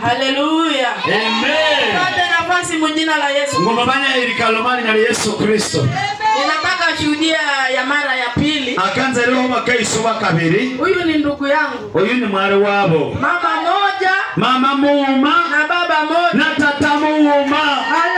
haleluya amen pate nafasi mujina la yesu ngoma banya ilikalomani na yesu kristo ninataka shuhudia ya mara ya pili akanza rero bakaisoba kabiri huyu ni ndugu yangu uyu ni mwari wabo mama moja mama muuma na baba moja na tata muuma